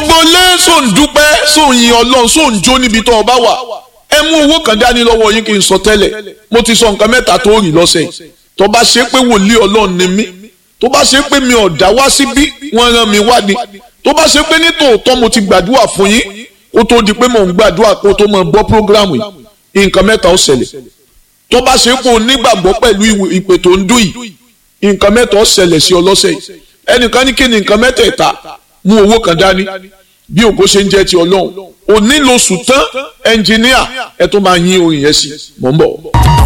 gbogbo lé sóun dúpẹ́ sóun yin ọlọ́run sóun jó níbi tó o bá wà ẹ mú owó kan dání lọ́wọ́ yín kí n sọ tẹ́lẹ̀ mo ti sọ nǹkan mẹ́ta tó rì lọ́sẹ̀ tó bá ṣe pé wòlíì ọlọ́run ni mí tó bá ṣe pé mi ò dá wá síbí wọ́n rán mi wá ni tó bá ṣe pé ní tòótọ́ mo ti gbàdúrà fún yín kó tó di pé mò ń gbàdúrà kó tó mọ̀ gbọ́ prógrámù yìí nǹkan mẹ́ta ó ṣẹlẹ̀ tó bá ṣe pé o nígbàgbọ́ pẹ̀lú ìpè tó ń dún yìí nǹkan mẹ́ta ó ṣẹlẹ̀ sí ọ lọ́sẹ̀ yìí ẹnìkan ní kí ni nǹkan mẹ́tẹ̀ẹ̀ta mú owó kan dání bí ògo ṣe ń jẹ́ ti ọlọ́run òní lóṣù tán ẹnjìníà ẹ tó máa yín orin yẹn sí mò ń bọ̀.